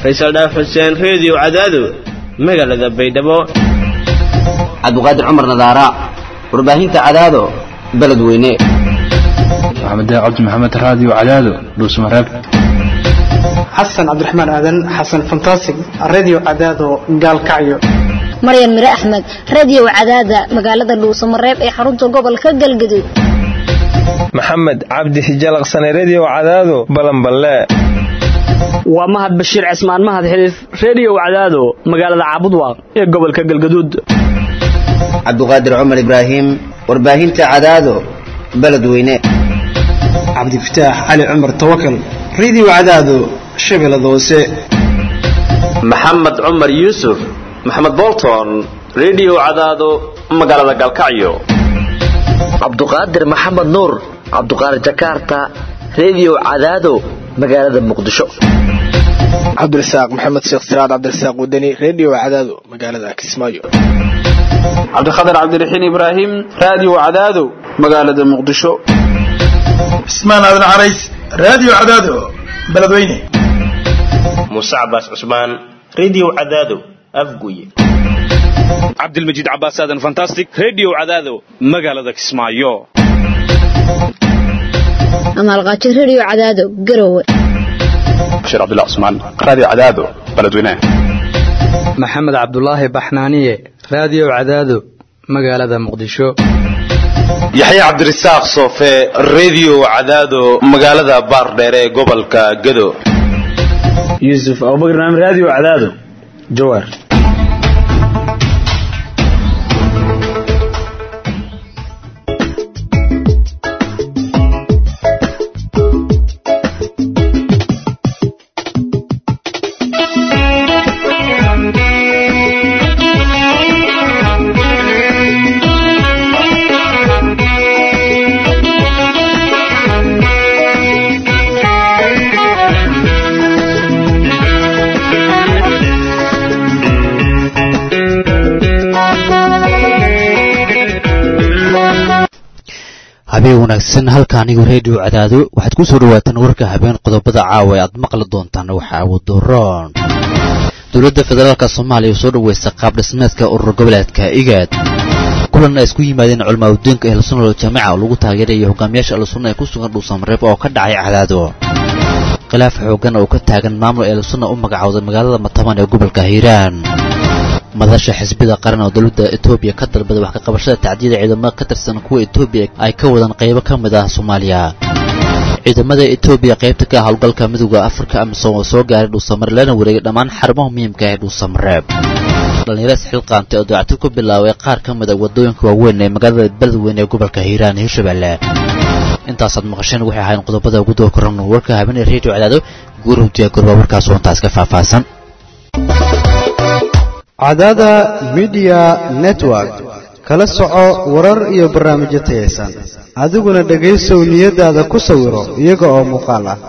faysal dhaaf xuseen reediyo cadaado magaalada baydhabo cabdiqaadir cumar nadaara warbaahinta cadaado beledweyne maxamed cabdi maxamed raadiyo cadaado dhuusmareeb xasan cabdiraxmaan aadan xasan fantasig radio cadaado gaalkacyo maryan mire axmed radio cadaada magaalada dhuusamareeb ee xarunta gobolka galgaduud maxamed cabdi hijalaqsane redio cadaado balanballe waa mahad bashiir cismaan mahad xiliif redio cadaado magaalada caabudwaaq ee gobolka galgaduud cabdiqaadir cumar ibraahim warbaahinta cadaado beledweyne cabdifataax cali cumar tawakal radio cadaado shabeellada hoose maxamed cumar yuusuf maxamed bolton redio cadaado magaalada galkacyo cabduqaadir maxamed nuur cabduqaadir jakarta redio cadaado magaalada muqdisho cabdirasaaq maxamed sheekh siraad cabdirasaaq wadani redio cadaado magaalada kismaayo cabdikhatar cabdiraxiin ibraahim radio cadaado magaalada muqdisho cismaan aadan carays radio cadaado beledweyne muuse cabaas cusmaan redio cadaado afguye cabdilmajiid cabaas aadan fantastic redio cadaado magaalada kismaayo amaalqaajo redio cadaado garowe bashiir cabdullah cusmaan radio cadaado beledweyne maxamed cabdulaahi baxnaaniye radio cadaado magaalada muqdisho yaxye cabdirasaaq soofe redio cadaado magaalada baardheer ee gobolka gado yuusuf abubakar naam radio cadaado jawaar habeen wanaagsan halka anigu reediyo cadaado waxaad ku soo dhawaataan warka habeen qodobada caawa aad maqli doontaan waxaa wadooroon dowladda federaalka soomaaliya soo dhaweysa qaab dhismeedka urur goboleedka igaad kulan ay isku yimaadeen culmaa udiinka ehlusunal jaamica oo lagu taageerayo hogaamiyaasha ahlusunna ee ku sugan dhuusamareeb oo ka dhacay cadaado khilaaf xoogan oo ka taagan maamul ehlusunna u magacowday magaalada mataban ee gobolka hiiraan madasha xisbida qaran oo dowladda etoobiya ka dalbada wax ka qabashada tacdiyada ciidamada ka tirsan kuwa etoobiya ay ka wadaan qaybo ka mid ah soomaaliya ciidamada etoobiya qaybta ka ah howlgalka midooda afrika amisom oo soo gaaray dhuusamare lana wareegay dhammaan xarumaha muhiimka ee dhuusamareeb dhallinyaro isxilqaantay oo dacti ku bilaabay qaar ka mid a waddooyinka waaweyn ee magaalada beledweyne ee gobolka hiiraan iyo hirshabelle intaasaad maqasheen waxay ahayn qodobada ugu doo koran warka habeenee reediyo cadaado guurhu diyaagurba warkaas oo intaas ka faahfaahsan cadaada midiya network kala soco warar iyo barnaamijyo tayaysan adiguna dhegaysow niyadaada ku sawiro iyaga oo muuqaal ah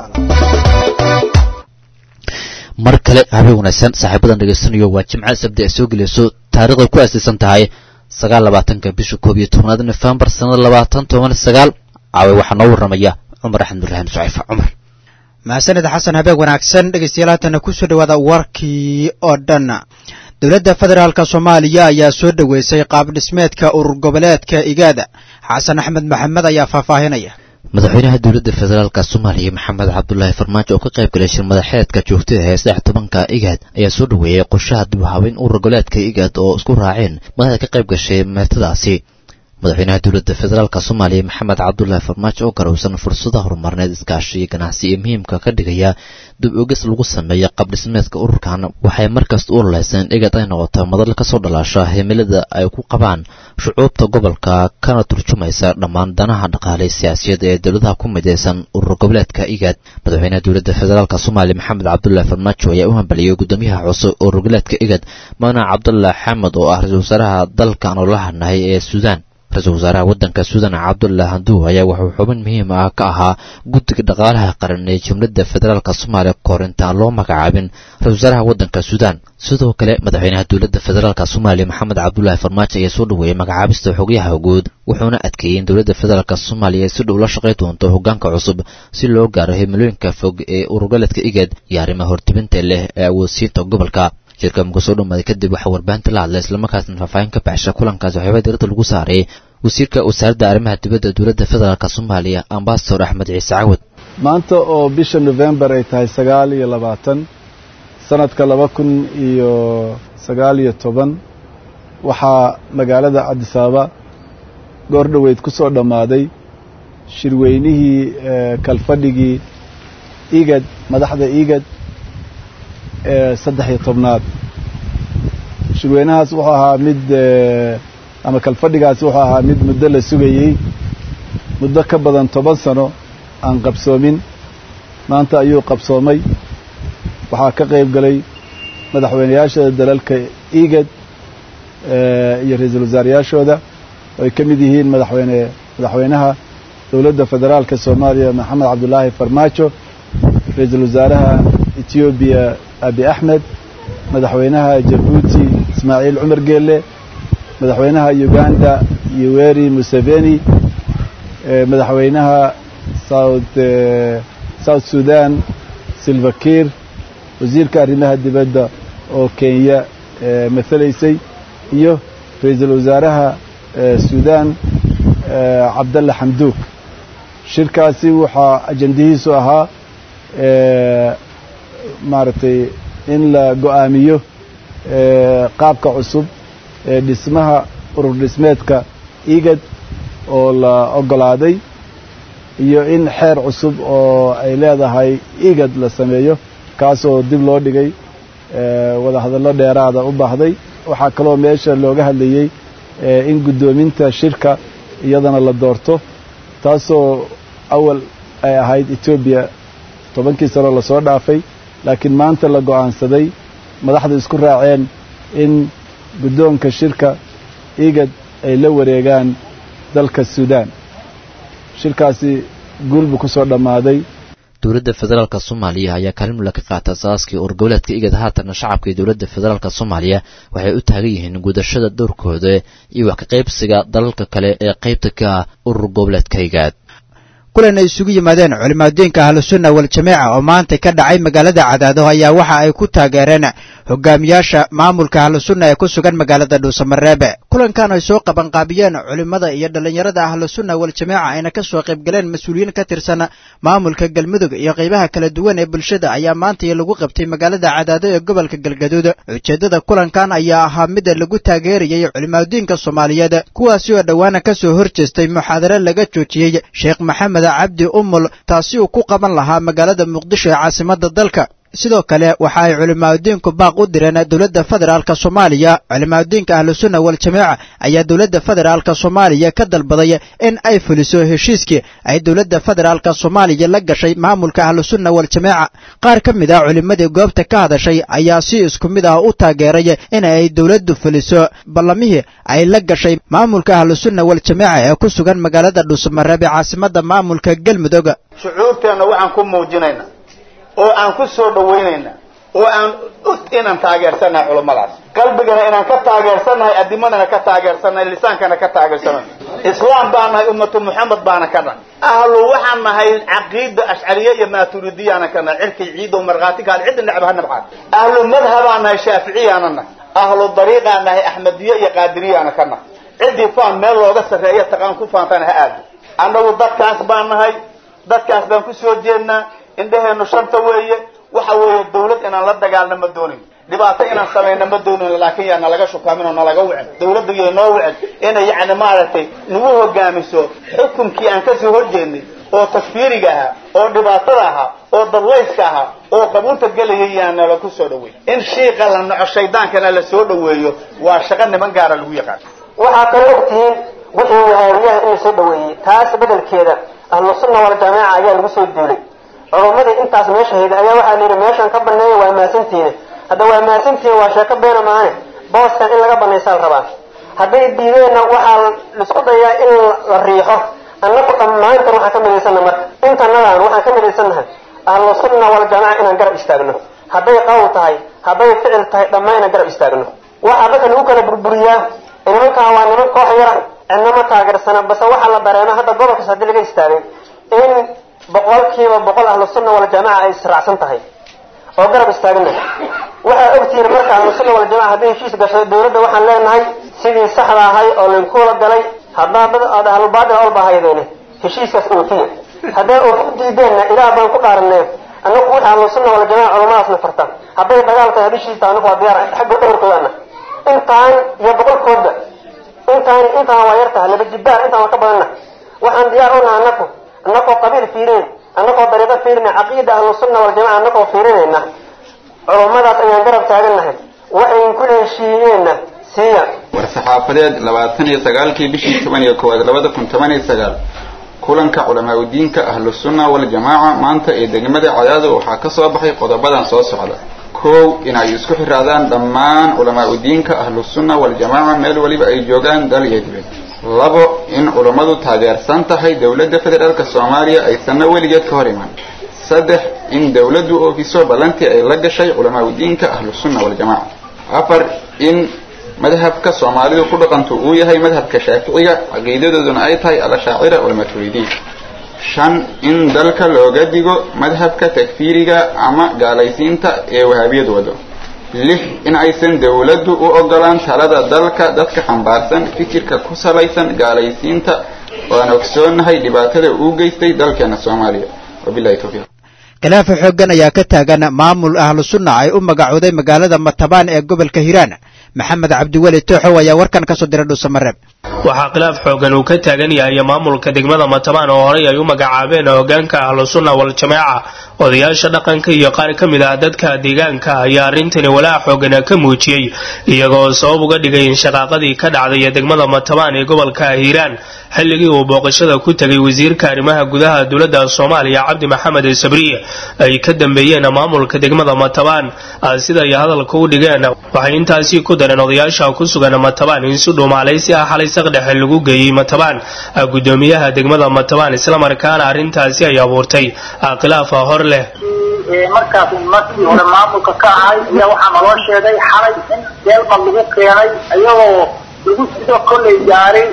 mar kale habeen wanaagsan saaxiibadan dhegaysanayo waa jimca sabdi ay soo gelayso taariikhday ku aasaysan tahay sagaal labaatanka bisha koob iyo tobnaad nofembar sanada labaatan toban sagaal caawe waxaa noo warramaya cumar axmed murraxim sucayfa cumar mahadsanid xasan habeen wanaagsan dhegaystayaal haatana kusoo dhawaada warkii oo dhan dowladda federaalk soomaaliya ayaa soo dhoweysay qaab dhismeedka urur goboleedka igaada xasan axmed maxamed ayaa faahfaahinaya madaxweynaha dowladda federaalk soomaaliya maxamed cabdulaahi farmaajo oo ka qayb galay shir madaxeedka joogtada ee saddex tobanka igaad ayaa soo dhoweeyey qorshaha dib u habeyn urur goboleedka igaad oo isku raaceen madaxda ka qayb gashay meertadaasi madaxweynaha dowladda federaalk soomaaliya maxamed cabdulaahi farmaajo oo garowsan fursadaha horumarneed iskaashi iyo ganacsi ee muhiimka ka dhigaya dib ogis lagu sameeya qabdhismeedka ururkan waxay markasta u ololeyseen igad ay noqoto madal kasoo dhalaasha himilada ay ku qabaan shucuubta gobolka kana turjumaysa dhammaan danaha dhaqaalay siyaasiyada ee dowladaha ku midaysan urur goboleedka igaad madaxweynaha dowladda federaalk soomaaliya maxamed cabdulaahi farmaajo ayaa u hambaliyey gudoomiyaha cusub urur goboleedka igad madaxweyne cabdulaahi xamed oo ah ra-isul wasaaraha dalkan oo la hadnahay ee suudaan ra-iisul wasaaraha waddanka suudan cabdulah handuu ayaa wuxuu xubin muhiim ah ka ahaa guddiga dhaqaalaha qaran ee jumladda federaalk soomaaliya kahor intaan loo magacaabin ra-isul wasaaraha waddanka suudaan sidoo kale madaxweynaha dowladda federaalk soomaaliya maxamed cabdulaahi farmaajo ayaa soo dhoweeyey magacaabista xogyaha guud wuxuuna adkeeyey in dowladda federaalk soomaaliya ay si dhow la shaqay doonto hoggaanka cusub si loo gaaro himilooyinka fog ee ururgaledka igad iyo arrimaha hortibinta leh ee awoodsiinta gobolka shirka muka soo dhamaaday kadib waxaa warbaahinta la hadlay islamarkaasna faahfaahin ka baxsha kulankaasi waxyaabaa diradda lagu saaray wasiirka wasaaradda arrimaha dibadda dowladda federaalk soomaaliya ambasador axmed ciise cawad maanta oo bisha nofembar ay tahay sagaal iyo labaatan sanadka laba kun iyo sagaal iyo toban waxaa magaalada cabdisaaba goor dhoweyd ku soo dhammaaday shirweynihii kalfadhigii igad madaxda igad ee saddex iyo tobnaad shirweynahaas wuxuu ahaa mid ama kalfadhigaasi wuxuu ahaa mid muddo la sugayey muddo ka badan toban sano aan qabsoomin maanta ayuu qabsoomay waxaa ka qayb galay madaxweynayaasha dalalka igad iyo ra-iisul wasaarayaashooda oo ay ka mid yihiin madaxweyne madaxweynaha dowladda federaalka soomaaliya maxamed cabdulaahi farmaajo ra-iisul wasaaraha etoobiya abi axmed madaxweynaha jabuuti ismaaciil cumar geelle madaxweynaha uganda yoweri museveni madaxweynaha south south sudan silva kiir wasiirka arrimaha dibadda oo kenya mathalaysay iyo ra-iisul wasaaraha sudan cabdalla xamduuk shirkaasi waxaa ajandihiisu ahaa maaragtay in la go-aamiyo qaabka cusub ee dhismaha urur dhismeedka igad oo la oggolaaday iyo in xeer cusub oo ay leedahay igad la sameeyo kaasoo dib loo dhigay wadahadallo dheeraada u baahday waxaa kaloo meesha looga hadlayey in guddoominta shirka iyadana la doorto taasoo awal ay ahayd etoobiya tobankii sano lasoo dhaafay laakiin maanta la go'aansaday madaxdu isku raaceen in guddoonka shirka igad ay la wareegaan dalka suudaan shirkaasi guul buu ku soo dhammaaday dowladda federaalk soomaaliya ayaa kaalin mula ka qaata asaaskii urgoboleedka igad haatanna shacabka iyo dowladda federaalk soomaaliya waxay u taagan yihiin gudashada dowrkooda iyo wax ka qaybsiga dalalka kale ee qaybta ka ah urur goboleedka igaad kulan ay isugu yimaadeen culimaaddeenka ahlusunna waljamaaca oo maanta ka dhacay magaalada cadaado ayaa waxa ay ku taageereen hogaamiyaasha maamulka ahlusunna ee ku sugan magaalada dhuusamareebe kulankan ay soo qabanqaabiyeen culimmada iyo dhallinyarada ahlusunna waljamaaca ayna ka soo qaybgaleen mas-uuliyiin ka tirsan maamulka galmudug iyo qaybaha kala duwan ee bulshada ayaa maanta lagu qabtay magaalada cadaado ee gobolka galgaduud ujeeddada kulankan ayaa ahaa mid lagu taageerayay culimaaddeenka soomaaliyeed kuwaasi oo dhowaana ka soo hor jeestay muxaadare laga joojiyey sheekh maxamed cabdi umul taasi uu ku qaban lahaa magaalada muqdisho ee caasimadda dalka sidoo kale waxa ay culimaaddeenku baaq u direen dowladda federaalka soomaaliya culimaaddeenka ahlusunna waljamaaca ayaa dowladda federaalka soomaaliya ka dalbaday in ay fuliso heshiiskii ay dowladda federaalka soomaaliya la gashay maamulka ahlusunna waljamaaca qaar ka mid ah culimmadii goobta ka hadashay ayaa si isku mid ah u taageeray in ay dowladdu fuliso ballamihii ay la gashay maamulka ahlusunna waljamaaca ee ku sugan magaalada dhuusamareebe caasimadda maamulka galmudug shucuurteenna waxaan ku muujinaynaa oo aan ku soo dhawaynayna oo aan og inaan taageersannahay culummadaas qalbigana inaan ka taageersannahay adimadana ka taageersannahay lisaankana ka taageersannahay islaam baan nahay ummatu moxamed baana ka nahay ahlu waxaan nahay caqiida ashcariye iyo maaturidiyaana ka nahay cirkay ciidow markhaati kaal cidda necba ha nabcaad ahlu madhabaan nahay shaaficiyaana nahay ahlu dariiqaan nahay axmediye iyo qaadiriyaana ka nahay ciddii faan meel looga sarreeya taqaan ku faantana ha aado annagu dadkaas baan nahay dadkaas baan ku soo jeednaa indhaheenu shanta weeye waxa weeye dawlad inaan la dagaalno ma doonin dhibaato inaan samayno ma doonin laakiin yaa nalaga shukaamin oo nalaga wicin dawladda yay noo wicin inay yacni maaragtay nagu hogaamiso xukunkii aan kasoo horjeednay oo takfiiriga ahaa oo dhibaatada ahaa oo dadlayska ahaa oo qabuunta gelayay yaa nala ku soo dhaweey in shiiqa la naco shaydaankana la soo dhaweeyo waa shaqo niman gaara lagu yaqaan waxaa kaloo ogtihiin wixii wahaabiyaha in la soo dhaweeyey taas bedelkeeda ahlu sunna waljamaaca ayaa lagu soo duulay culumadii intaas meesha hayda ayaa waxaa layidhi meeshaan ka baneeya waa maasantiina hadda waa maasantiina waa sheeko beena maane booskan in laga banaysaa la rabaa hadday diideenna waxaa laisku dayaa in la riixo annaku dhammaantan waxaan ka midaysannaha marka intanadan waxaan ka midaysannahay ahlu sunna waljamaaca inaan garab istaagno hadday qawl tahay hadday ficil tahay dhammaan inaan garab istaagno waxaa dadka lagu kala burburiyaa nimankaa waa niman koox yara cidnama taageersana base waxaa la dareema hadda gobolkaas haddii laga istaagay in boqolkiiba boqol ahlu sunna waljamaaca ay israacsan tahay oo garab istaagana waxaa ogtihiin marka ahlu sunna waljamaca hadday heshiis gasho dawladda waxaan leenahay sidii saxda ahay oo laynkuula galay haddaa dad aad ahlulbaadil olba haydeene heshiiskaas oofiya haddaa oofi diideenna ilaah baan ku dhaaranee annagu wixii ahlu sunna waljamaca culamadaasna farta hadday dagaal tahay hadishiisa anagu waa diyaar xagga dhawarkoodana intaan iyo boqolkoodba intaan intaan waa yar tahay laba jibaar intaan waa ka badanna waxaan diyaar u nahay annaku annagoo qabiil fiirin annagoo dariiqo fiirina caqiida ahlu sunna waljamaca annagoo fiirinayna culummadaas ayaan garab taagannahay waxayn ku heshiiyeenna siiya war-saxaafadeed labaatan iyo sagaalkii bishii toban iyo koowaad labada kun toban iyo sagaal kulanka culamaa udiinka ahlu sunna waljamaaca maanta ee degmada cadaado waxaa ka soo baxay qodobadan soo socda kow in ay isku xiraadaan dhammaan culamaa udiinka ahlu sunna waljamaaca meel waliba ay joogaan dal iyo dibad labo in culummadu taageersan tahay dowladda federaalka soomaaliya aysanna weligeed ka hor iman saddex in dowladdu oofiso ballantii ay la gashay culamaa udiinka ahlu sunna waljamaaca afar in madhabka soomaalidu ku dhaqantu uu yahay madhabka shaaficiga caqiidadooduna ay tahay alashaacira walmaturidiin shan in dalka looga digo madhabka takfiiriga ama gaalaysiinta ee wahaabiyad wado lix in aysan dowladdu u ogolaan talada dalka dadka xambaarsan fikirka ku salaysan gaalaysiinta oo aan ogsoonahay dhibaatada uu geystay dalkeena soomaaliya wabilahi towfiiq khilaafa xooggan ayaa ka taagan maamul ahlu sunna ay u magacooday magaalada matabaan ee gobolka hiiraan maxamed cabdiweli tooxow ayaa warkan ka soo diray dhuusamareeb waxaa khilaaf xoogan uu ka taagan yahay maamulka degmada matabaan oo horey ay u magacaabeen hogaanka ahlu sunna wal-jamaaca odayaasha dhaqanka iyo qaar ka mid ah dadka deegaanka ayaa arrintani walaac xoogana ka muujiyey iyagoo sabab uga dhigay in shaqaaqadii ka dhacday degmada matabaan ee gobolka hiiraan xilligii uu booqashada ku tegay wasiirka arrimaha gudaha dowladda soomaaliya cabdi maxamed sabriye ay ka dambeeyeen maamulka degmada matabaan sida ay hadalka u dhigeen waxay intaasi ku dareen odayaasha ku sugan matabaan in si dhuumaalaysi ah xalay saqdhexe lagu geeyey matabaan gudoomiyaha degmada matabaan islamarkaana arrintaasi ay abuurtay khilaafa hor leh markaas markii hore maamulka ka ahay ayaa waxaa naloo sheegay xalay in deelma lagu keenay ayagoo lagu sido kollay gaaray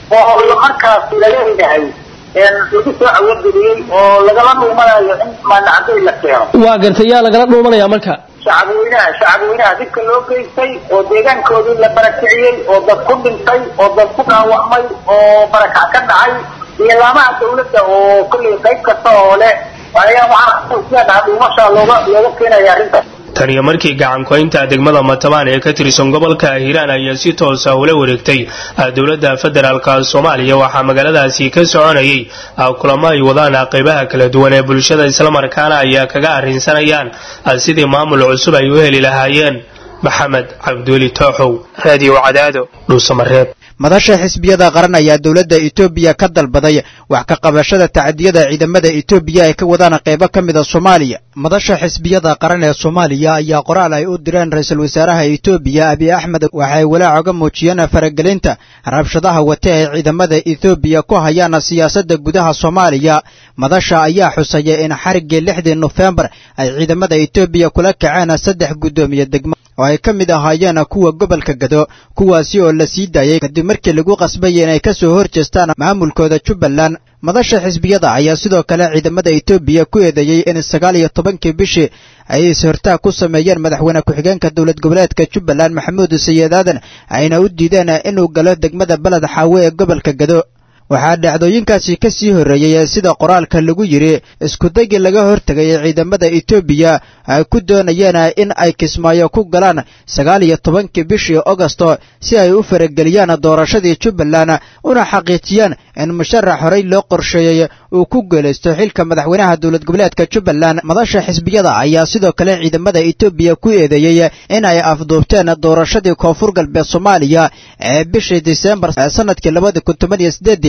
oo markaas laleeyahay lagu soo cawageliyey oo lagala dhuumanayo in maanacday la keeno waa gartay yaa lagala dhuumanaya marka shacabweynaha shacabweynaha dibka loo geystay oo deegaankoodii la barakiciyey oo dad ku dhintay oo dad ku dhaawacmay oo barakac ka dhacay iyo laamaha dawladda oo kollay qayb kasta oo leh ayaa waxaa dhuumasha looga looga keenaya arrintaas tan iyo markii gacankoynta degmada matabaan ee ka tirsan gobolka hiiraan ayaa si toosa ula wareegtay dowladda federaalka soomaaliya waxaa magaaladaasi ka soconayay kulamo ay wadaan qaybaha kala duwan ee bulshada islamarkaana ayaa kaga arrinsanayaan sidii maamul cusub ay u heli lahaayeen maxamed cabdiweli tooxow raadiyo cadaado dhuusamareeb madasha xisbiyada qaran ayaa dowladda etoobiya ka dalbaday wax ka qabashada tacadiyada ciidamada etoobiya ay ka wadaan qaybo ka mida soomaaliya madasha xisbiyada qaran ee soomaaliya ayaa qoraal ay u direen ra-iisul wasaaraha etoobiya abiy axmed waxay walaac oga muujiyeen faragelinta rabshadaha wate ay ciidamada etoobiya ku hayaan siyaasadda gudaha soomaaliya madasha ayaa xusaya in xariggii lixdii nofembar ay ciidamada etoobiya kula kaceen saddex guddoomiye degmo oo ay ka mid ahaayeen kuwa gobolka gado kuwaasi oo la sii daayay kadib markii lagu qasbayay inay ka soo hor jeestaan maamulkooda jubbaland madasha xisbiyada ayaa sidoo kale ciidamada etoobiya ku eedeeyey in sagaal iyo tobankii bishii ay is-hortaag ku sameeyeen madaxweyne ku-xigeenka dowlad goboleedka jubbaland maxamuud sayid aadan ayna u diideen inuu galo degmada beled xaawe ee gobolka gado waxaa dhacdooyinkaasi ka sii horreeyey sida qoraalka lagu yidhi iskudagii laga hortegay ee ciidamada etoobiya ay ku doonayeen in ay kismaayo ku galaan sagaal iyo tobankii bishii agosto si ay u farageliyaan doorashadii jubbaland una xaqiijiyaan in musharax horey loo qorsheeyey uu ku geelaysto xilka madaxweynaha dowlad goboleedka jubbaland madasha xisbiyada ayaa sidoo kale ciidamada etoobiya ku eedeeyey in ay afduubteen doorashadii koonfur galbeed soomaaliya ee bishii disembar sanadkii labada kun toban iyo sideedii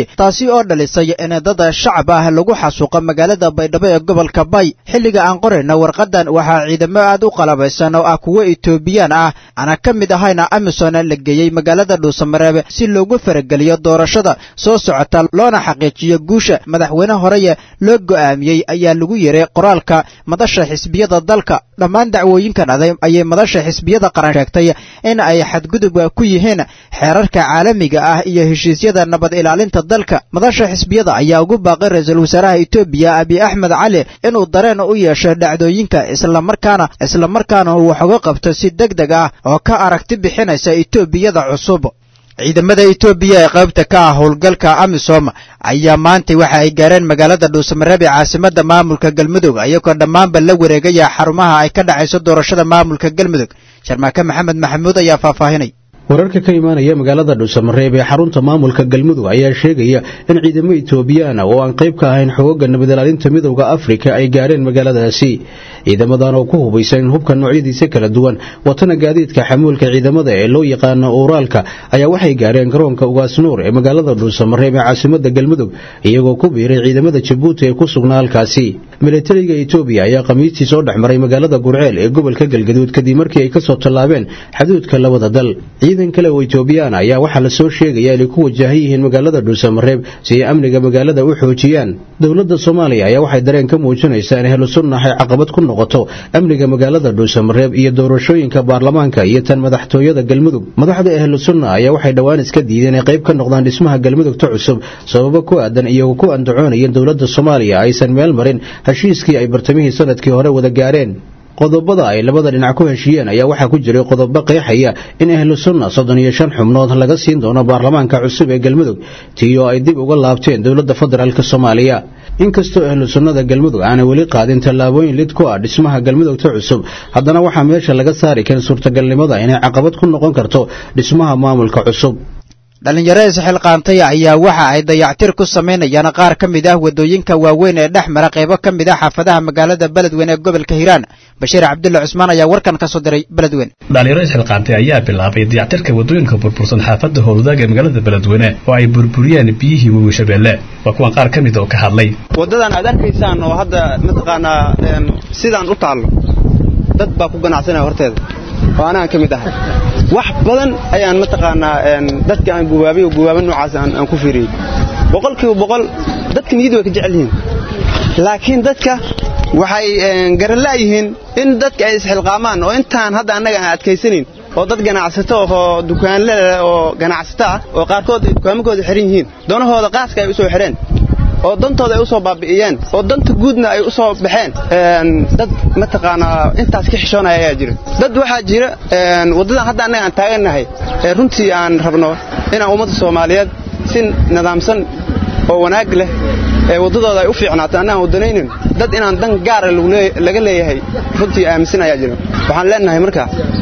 taasi oo dhalisay in dad shacab ah lagu xasuuqo magaalada baydhabo ee gobolka bay xilliga aan qorayna warqadan waxaa ciidamo aad u qalabaysan oo ah kuwo etoobiyaan ah ana ka mid ahayna amisom la geeyey magaalada dhuusamareeb si loogu farageliyo doorashada soo socota loona xaqiijiyo guusha madaxweyne horeye loo go'aamiyey ayaa lagu yeray qoraalka madasha xisbiyada dalka dhammaan dacwooyinkan aday ayay madasha xisbiyada qaran sheegtay in ay xadgudub ku yihiin xeerarka caalamiga ah iyo heshiisyada nabad ilaalinta dalka madasha xisbiyada ayaa ugu baaqay ra-iisul wasaaraha etoobiya abiy axmed cali inuu dareen u yeesho dhacdooyinka islamarkaana islamarkaana uu wax uga qabto si deg deg ah oo ka aragti bixinaysa etoobiyada cusub ciidamada etoobiya ee qaybta ka ah howlgalka amisom ayaa maanta waxa ay gaareen magaalada dhuusamareeb ee caasimada maamulka galmudug iyagoo dhammaanba la wareegaya xarumaha ay ka dhacayso doorashada maamulka galmudug sharmaake maxamed maxamuud ayaa faahfaahinay wararka ka imaanaya magaalada dhuusamareeb ee xarunta maamulka galmudug ayaa sheegaya in ciidamo etoobiyaan oo aan qayb ka ahayn xoogagga nabadilaalinta midowda afrika ay gaareen magaaladaasi ciidamadan oo ku hubaysan hubka noocyadiisa kala duwan watana gaadiidka xamuulka ciidamada ee loo yaqaano uuraalka ayaa waxay gaareen garoonka ugaasnuur ee magaalada dhuusamareeb ee caasimada galmudug iyagoo ku biiray ciidamada jabuuti ee ku sugnaa halkaasi milatariga etoobiya ayaa khamiistii soo dhex maray magaalada gurceel ee gobolka galgaduud kadib markii ay kasoo tallaabeen xaduudka labada dal ciidan kale oo etoobiyaan ayaa waxaa la soo sheegaya inay ku wajahan yihiin magaalada dhuusamareeb si ay amniga magaalada u xoojiyaan dowladda soomaaliya ayaa waxay dareen ka muujinaysaa in ahlu sunnah ay caqabad ku noqoto amniga magaalada dhuusamareeb iyo doorashooyinka baarlamaanka iyo tan madaxtooyada galmudug madaxda ahlu sunna ayaa waxay dhowaan iska diideen inay qayb ka noqdaan dhismaha galmudugta cusub sababo ku aadan iyagoo ku andacoonaya in dowladda soomaaliya aysan meel marin heshiiskii ay bartamihii sanadkii hore wada gaareen qodobada ay labada dhinac ku heshiiyeen ayaa waxaa ku jiray qodobo qeexaya in ahlu sunna soddon iyo shan xubnood laga siin doono baarlamaanka cusub ee galmudug tii oo ay dib uga laabteen dowladda federaalk soomaaliya inkastoo ahlu sunnada galmudug aanay weli qaadin tallaabooyin lid ku ah dhismaha galmudugta cusub haddana waxaa meesha laga saari karin suurtagalnimada inay caqabad ku noqon karto dhismaha maamulka cusub dhallinyaro isxilqaantay ayaa waxa ay dayactir ku samaynayaan qaar ka mid ah waddooyinka waaweyn ee dhex mara qaybo ka mid ah xaafadaha magaalada beledweyne ee gobolka hiiraan bashiir cabdulla cusmaan ayaa warkan ka soo diray beledweyne dhalinyaro isxilqaantay ayaa bilaabay dayactirka waddooyinka burbursan xaafadda howladaag ee magaalada beledweyne oo ay burburiyeen biyihii webi shabeelle waa kuwan qaar ka mid oo ka hadlay waddadan aad arkaysaan oo hadda mataqaanaa sidaan u taallo dad baa ku ganacsanaya horteeda oo anaan ka mid ahay wax badan ayaan mataqaanaa dadka aan gubaabay oo gubaaba noocaas aan ku fiiriyey boqolkiiba boqol dadka niyadda way ka jecel yihiin laakiin dadka waxay garanla'yihiin in dadka ay isxilqaamaan oo intaan hadda annaga aan adkaysanayn oo dad ganacsato oo dukaanle leh oo ganacsato ah oo qaarkood ay dukaamakooda xihan yihiin doonahooda qaaska ay u soo xidheen oo dantooda ay u soo baabi'iyeen oo danta guudna ay u soo baxeen dad mataqaanaa intaas ka xishoonaya ayaa jira dad waxaa jira waddadan hadda annaga aan taagannahay ee runtii aan rabno inaan ummadda soomaaliyeed si nidaamsan oo wanaag leh ee waddadooda ay u fiicnaato annaan waddanaynin dad inaan dan gaara laga leeyahay runtii aaminsan ayaa jira waxaan leenahay marka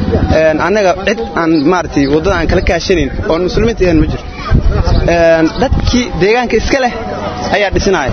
annaga cid aan maaragtay waddada aan kala kaashanayn oon muslimiinta ahayn ma jiro dadkii deegaanka iska leh ayaa dhisinaya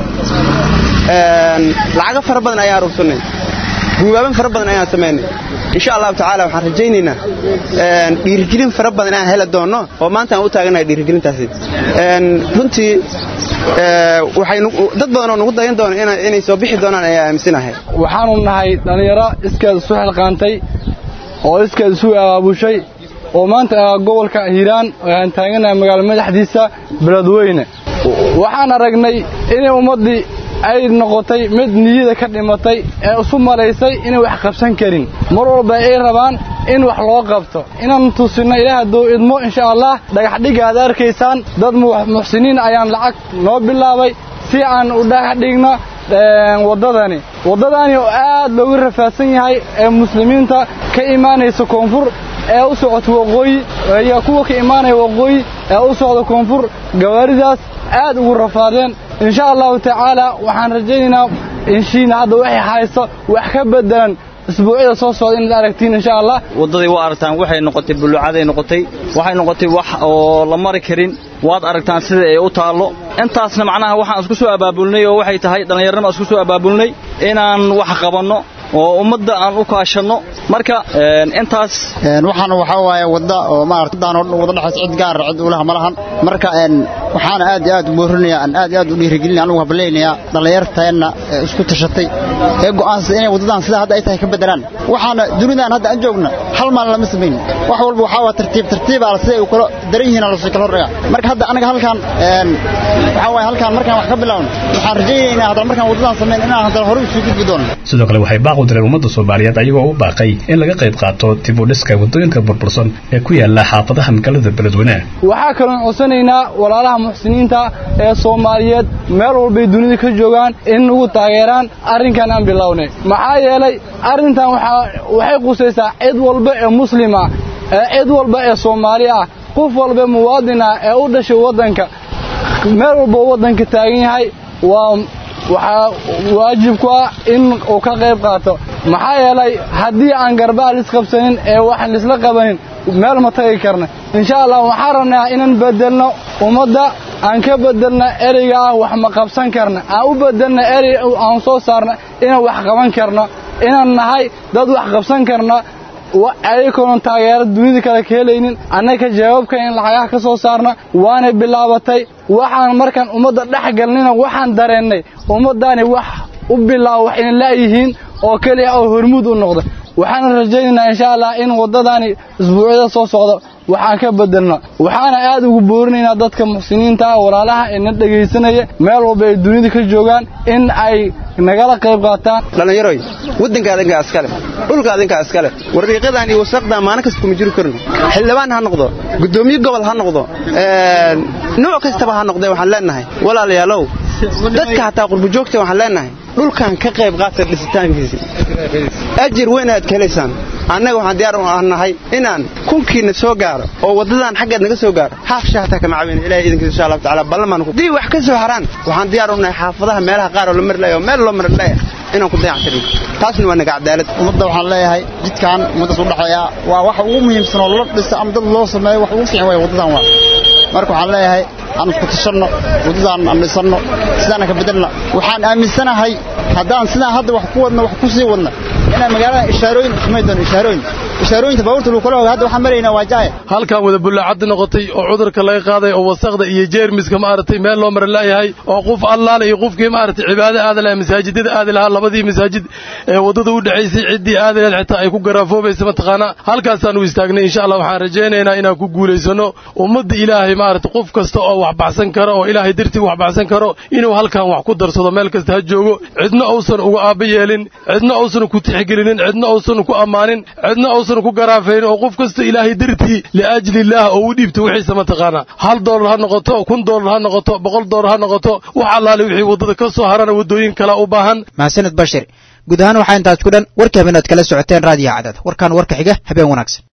lacago fara badan ayaan rugsanay guubaaban fara badan ayaan samaynay insha allahu tacaala waxaan rajaynaynaa dhiirigelin fara badan inaan heli doonno oo maanta aan u taaganahay dhiirigelintaasi runtii waxay dad badan oo nagu dayan doona inay soo bixi doonaan ayaa aaminsanahay waxaanu nahay dhallinyaro iskeed isu xilqaantay oo iskeed isu abaabushay oo maanta gobolka hiiraan aan taaganahay magaalo madaxdiisa beledweyne waxaan aragnay inay ummaddii ay noqotay mid niyada ka dhimatay ee isu malaysay inay wax qabsan karin mar walba ay rabaan in wax loo qabto inaan tusinno ilaah hadduu idmo insha allah dhagaxdhigga aad arkaysaan dad muxsiniin ayaan lacag noo bilaabay si aan u dhagaxdhigno waddadani waddadani oo aad loogu rafaadsan yahay ee muslimiinta ka imaanaysa koonfur ee u socota waqooyi iyo kuwa ka imaanaya waqooyi ee u socda koonfur gawaaridaas aad ugu rafaadeen insha allahu tacaala waxaan rajaynaynaa inshiina hadda waxay hayso wax ka bedelan isbuucyada soo socda inaad aragtiin insha allah waddaday waa aragtaan waxay noqotay bulucaday noqotay waxay noqotay wax oo la mari karin waad aragtaan sida ay u taallo intaasna macnaha waxaan isku soo abaabulnay oo waxay tahay dhallinyarnima isku soo abaabulnay inaan wax qabanno oo ummadda aan u kaashanno marka intaas waxaan waxaa waaye wadda oo maarataanoo wada dhexays cid gaar cid ulaha ma lahan marka waxaana aad iyo aad u boorinaya aan aad iyo aad u dhiirigelinaya anigu hablaynayaa dhallinyarteenna ee isku tashatay ee go'aansada inay waddadan sida hadda ay tahay ka bedelaan waxaana dunidan hadda aan joogna hal maalin lama samayn wax walba waxaa waa tartiib tartiibaa siday u kala daran yihiin lasii kala horreeya marka hadda anaga halkaan waxaa waaye halkaan markaan wax ka bilaawno waxaan rajaynaynaa haddana markaan waddadan samayn inaan haddana hore usii gudbi doono sidoo kale waxay baaq u direen ummadda soomaaliyeed ayagoo u baaqay in laga qayb qaato dib u dhiska waddooyinka burbursan ee ku yaala xaafadaha magaalada beledweyne waxaa kaloon codsanaynaa walaalaha muxsiniinta ee soomaaliyeed meel walbay dunida ka joogaan in nagu taageeraan arrinkan aan bilownay maxaa yeelay arrintan waxay qusaysaa cid walba ee muslima ee cid walba ee soomaali ah qof walba muwaadin ah ee u dhashay waddanka meel walba waddanka taagan yahay waa waxaa waajib ku ah in uu ka qayb qaato maxaa yeelay haddii aan garbaha lisqabsanin ee waxaan lisla qabanin meel ma tagi karna insha allah waxaan rabnaa inaan bedelno ummadda aan ka bedelna ereyga ah wax ma qabsan karna aan u bedelna erey aan soo saarna inaan wax qaban karno inaan nahay dad wax qabsan karna ayakoonan taageero dunida kale ka helaynin annaga jawaabka in lacagaha ka soo saarna waanay bilaabatay waxaan markaan ummadda dhex galnina waxaan dareennay ummaddaani wax u bilaabo wax ina la'yihiin oo keliya oo hormuud u noqda waxaana rajaynaynaa insha allah in waddadaani isbuucyada soo socda waxaan ka bedelno waxaana aad ugu boorinaynaa dadka muxsiniinta ah walaalaha ee na dhegaysanaya meel walba ay dunida ka joogaan in ay nagala qayb qaataan dhallinyaroy waddanka adinkaa iskale dhulka adinkaa iskale warriiqadan iyo wasaqdan maalin kasta kuma jiri karno xildhibaan ha noqdo guddoomiye gobol ha noqdo nooc kastaba ha noqdee waxaan leenahay walaalayaalow dadka hataa qurbujoogta waxaan leenahay dhulkan ka qayb qaata dhisitaankiisa ajir weyn aad ka helaysaan annaga waxaan diyaar u nahay inaan kunkiina soo gaaro oo waddadan xaggeed naga soo gaaro haafsha hataa kama caawina ilahay idinkiisa insha allahu tacaala ballamaan ku dii wax ka soo haraan waxaan diyaar u nahay xaafadaha meelaha qaar oo la mari laaya oo meel loo mari laaya inaan ku dayactirin taasna waa naga cadaalad ummadda waxaan leeyahay jidkan ummaddaas u dhexeeya waa waxa ugu muhiimsan oo la dhisa ama dad loo sameeyo wax ugu fiican waaya waddadan waa marka waxaan leeyahay aan isku tashanno waddadan aan dhisanno sidaana ka bedelna waxaan aaminsanahay haddaan sidaan hadda wax ku wadno wax ku sii wadna inaan magaalada ishaarooyin samayn doono ishaarooyin ishaarooyinta baabuurta lagu kala hoga hadda waxaan maraynaa waa jaaya halkan wada bullaacad noqotay oo cudurka laga qaaday oo wasaqda iyo jeermiska maaragtay meel loo mara laayahay oo qof allaale iyo qofkii maaragtay cibaado aadi lahaa masaajidada aadi lahaa labadii masaajid ee waddada u dhexaysay ciddii aadi lahayd xitaa ay ku garaafoobeysa mataqaanaa halkaasaan u istaagnay insha allah waxaan rajaynaynaa inaan ku guulaysano ummadda ilaahay maaragtay qof kasta oo wax baxsan karo oo ilaahay dartii wax baxsan karo inuu halkan wax ku darsado meel kasta ha joogo cidna uusan uga aabba yeelin cidna uusan ku tixgelinin cidna uusan ku ammaanin cidna uusan ku garaafaynin oo qof kasta ilaahay dartii liajli illaah oo u dhiibta wixiisa mataqaanaa hal doolar ha noqoto kun doolar ha noqoto boqol doolar ha noqoto wax allaale wixii waddada ka soo harana waddooyin kala u baahan mahadsaned bashir guud ahaan waxaa intaas ku dhan warkii habeen aad kala socoteen raadiyo cadad warkaan warka xiga habeen wanaagsan